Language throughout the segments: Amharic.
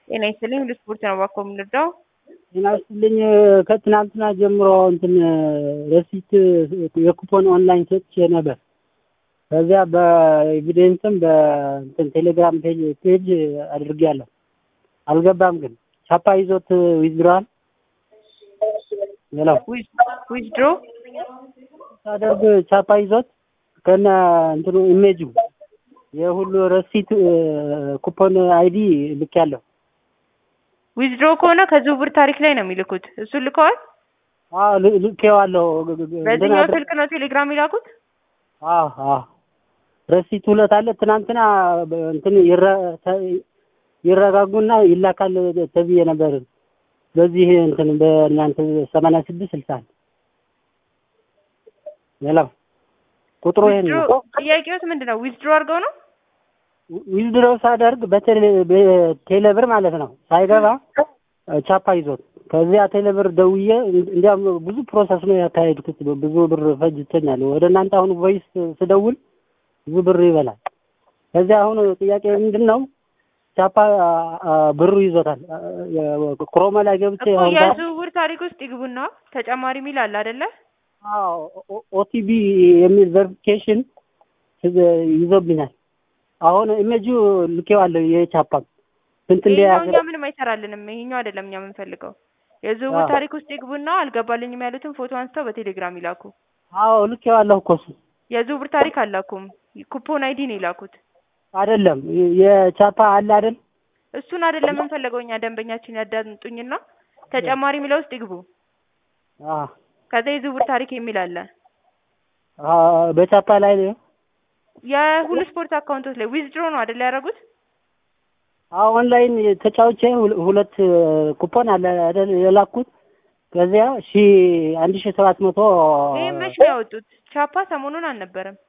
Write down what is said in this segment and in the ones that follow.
ጤና ይስጥልኝ ሁሉ ስፖርት ነው እባክዎ የምንረዳው? ጤና ይስጥልኝ ከትናንትና ጀምሮ እንትን ረሲት የኩፖን ኦንላይን ሰጥቼ ነበር። ከዚያ በኤቪደንስም በእንትን ቴሌግራም ፔጅ ፔጅ አድርጌያለሁ። አልገባም ግን ቻፓ ይዞት ዊዝድሮዋል ሌላው ዊዝድሮ ሳደርግ ቻፓ ይዞት ከነ እንትኑ ኢሜጁ የሁሉ ረሲት ኩፖን አይዲ ልኬያለሁ። ዊዝድሮ ከሆነ ከዝውውር ታሪክ ላይ ነው የሚልኩት። እሱን ልከዋል? አዎ ል- ልኬዋለሁ። በዚህኛው ስልክ ነው ቴሌግራም ይላኩት? አዎ አዎ ረሲት ሁለት አለ። ትናንትና በ- እንትን ይረ- ተ- ይረጋጉና ይላካል ተብዬ ነበር። በዚህ እንትን በእናንተ ሰማንያ ስድስት ስልሳ አንድ ሌላው ቁጥሩ ይሄን ነው። ዊዝድሮ ጥያቄዎት ምንድን ነው? ዊዝድሮ አድርገው ነው? ዊዝድሮ ሳደርግ በቴሌ- በቴሌብር ማለት ነው ሳይገባ ቻፓ ይዞት ከዚያ ቴሌብር ደውዬ እንዲያም ብዙ ፕሮሰስ ነው ያካሄድኩት። ብዙ ብር ፈጅቶኛል። ወደ እናንተ አሁን ቮይስ ስደውል ብዙ ብር ይበላል። ከዚያ አሁን ጥያቄ ምንድን ነው ቻፓ አ፣ ብሩ ይዞታል። ክሮማ ላይ ገብቼ እኮ አሁን ዛ- የዝውውር ታሪክ ውስጥ ይግቡና ተጨማሪ ሚል አለ አይደለ? ኦቲቢ የሚል ቨሪፊኬሽን ይዞብኛል። አሁን ኢሜጁ ልኬዋለሁ የቻፓ ስንት ይሄኛው እንደያዘ እኛ ምንም አይሰራልንም። ይሄኛው አይደለም እኛ የምንፈልገው። የዝውውር አዎ። ታሪክ ውስጥ ይግቡና አልገባልኝም ያሉትን ፎቶ አንስተው በቴሌግራም ይላኩ። አዎ ልኬዋለሁ እኮ እሱ የዝውውር ታሪክ አላኩም። ኩፖን አይዲ ነው የላኩት። አይደለም የቻፓ አለ አይደል? እሱን አይደለም የምንፈልገው እኛ ደንበኛችን ያዳምጡኝና ተጨማሪ ሚለው ውስጥ ይግቡ። አዎ ከዛ የዝውውር ታሪክ የሚል አለ። አዎ፣ በቻፓ ላይ ነው። የሁሉ ስፖርት አካውንቶች ላይ ዊዝድሮ ነው አይደል ያደረጉት? አዎ ኦንላይን ተጫውቼ ሁለ- ሁለት ኩፖን አለ አይደል የላኩት። ከዚያ ሺ አንድ ሺ ሰባት መቶ ይህ መች ነው ያወጡት? ቻፓ ሰሞኑን አልነበረም።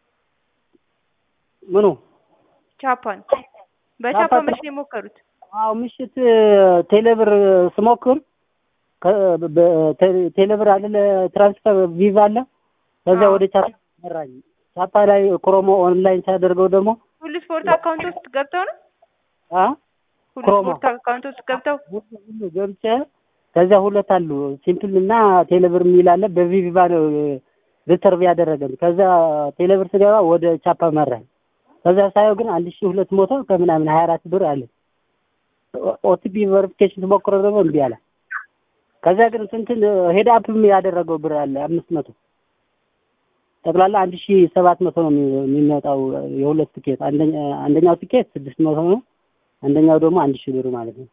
ምኑ ቻፓን በቻፓ ቻፓ መች ነው የሞከሩት? አዎ ምሽት ቴሌብር ስሞክር ከ- በ- ቴ- ቴሌብር አለ ትራንስፈር ቪዛ አለ። ከዚያ አዎ። ወደ ቻፓ መራኝ። ቻፓ ላይ ክሮሞ ኦንላይን ሲያደርገው ደግሞ ሁሉ ስፖርት አካውንት ውስጥ ገብተው ነው? አ ሁሉ ክሮማ ስፖርት አካውንት ውስጥ ገብተው ሁሉ ሁሉ ገብቼ ከዚያ ሁለት አሉ ሲምፕል እና ቴሌብር የሚል አለ። በቪቫ ነው ሪሰርቭ ያደረገን። ከዚያ ቴሌብር ስገባ ወደ ቻፓ መራኝ። ከዚያ ሳየው ግን አንድ ሺህ ሁለት መቶ ከምናምን ሀያ አራት ብር አለ። ኦቲፒ ቨሪፊኬሽን ተሞክሮ ደግሞ እምቢ አለ። ከዚያ ግን ስንትን ሄድ አፕም ያደረገው ብር አለ አምስት መቶ ጠቅላላ አንድ ሺህ ሰባት መቶ ነው የሚ- የሚመጣው የሁለት ቲኬት። አንደኛ አንደኛው ቲኬት ስድስት መቶ ነው። አንደኛው ደግሞ አንድ ሺህ ብር ማለት ነው።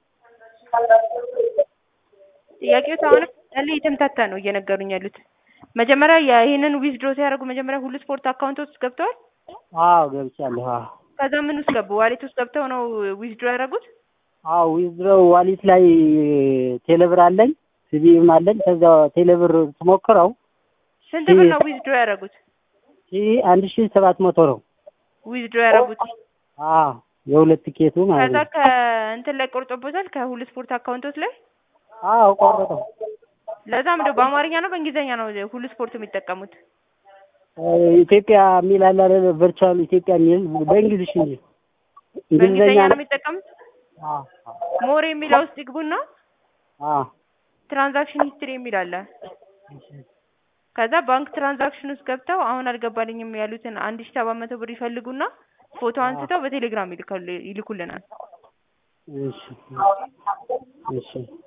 ጥያቄዎች አሁንም ያለ የተምታታ ነው እየነገሩኝ ያሉት። መጀመሪያ ይህንን ዊዝድሮ ሲያደርጉ መጀመሪያ ሁሉ ስፖርት አካውንት ውስጥ ገብተዋል። አዎ ገብቻለሁ። አዎ ከዛ ምን ውስጥ ገቡ? ዋሌት ውስጥ ገብተው ነው ዊዝድሮ ያደረጉት። አዎ ዊዝድሮው ዋሊት ላይ ቴሌብር አለኝ ሲቢም አለኝ። ከዚያ ቴሌብር ስሞክረው ስንት ብር ነው ዊዝድሮ ያደረጉት? ሺህ አንድ ሺህ ሰባት መቶ ነው። ዊዝድሮ ያደረጉት አዎ የሁለት ቲኬቱ ማለት ከዛ ነው። ከእንትን ላይ ቆርጦበታል ከሁሉ ስፖርት አካውንቶች ላይ። አዎ ቆረጠው። ለዛ ምንድነው በአማርኛ ነው በእንግሊዝኛ ነው ሁሉ ስፖርት የሚጠቀሙት? ኢትዮጵያ የሚል አለ አይደል? ቨርቹዋል ኢትዮጵያ የሚል በእንግሊዝሽ እንጂ በእንግሊዝኛ ነው ነው። የሚጠቀሙት። አዎ ሞር የሚለው ውስጥ ይግቡና አዎ ትራንዛክሽን ሂስትሪ የሚል አለ። ከዛ ባንክ ትራንዛክሽን ውስጥ ገብተው አሁን አልገባልኝም ያሉትን አንድ ሺህ ሰባት መቶ ብር ይፈልጉና ፎቶ አንስተው በቴሌግራም ይልካሉ ይልኩልናል። እሺ እሺ